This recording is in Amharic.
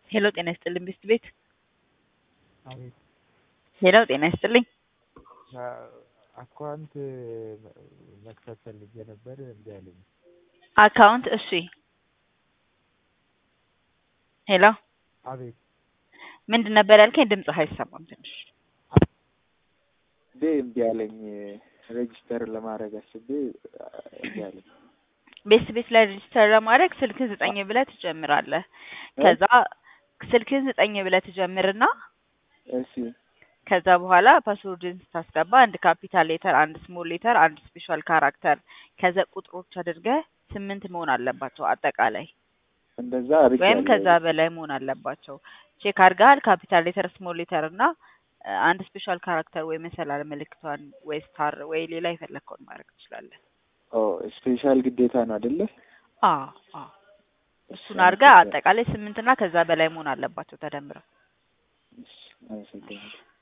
ሄሎ ጤና ይስጥልኝ ብስት ቤት አቤት ሄሎ ጤና ይስጥልኝ አካውንት መክፈት ፈልጌ ነበር እምቢ አለኝ። አካውንት እሺ ሄሎ አቤት ምንድን ነበር ያልከኝ? ድምፅህ አይሰማም ትንሽ እንዴ እምቢ አለኝ። ሬጅስተር ለማድረግ አስቤ እምቢ አለኝ። ቤት ቤት ላይ ሬጅስተር ለማድረግ ስልክህን ዘጠኝ ብለህ ትጀምራለህ። ከዛ ስልክህን ዘጠኝ ብለህ ትጀምርና እሺ ከዛ በኋላ ፓስወርድን ስታስገባ አንድ ካፒታል ሌተር፣ አንድ ስሞል ሌተር፣ አንድ ስፔሻል ካራክተር ከዛ ቁጥሮች አድርገህ ስምንት መሆን አለባቸው አጠቃላይ እንደዛ ወይም አድርጌያለሁ። ከዛ በላይ መሆን አለባቸው። ቼክ አድርገሃል? ካፒታል ሌተር፣ ስሞል ሌተር እና እ፣ አንድ ስፔሻል ካራክተር ወይ መሰላል ምልክቷን ወይ ስታር ወይ ሌላ የፈለግከውን ማድረግ ትችላለህ። ኦ ስፔሻል ግዴታ ነው አይደለ? አዎ አዎ እሱን አድርገህ አጠቃላይ ስምንት እና ከዛ በላይ መሆን አለባቸው ተደምረው። እሺ፣ አመሰግናለሁ።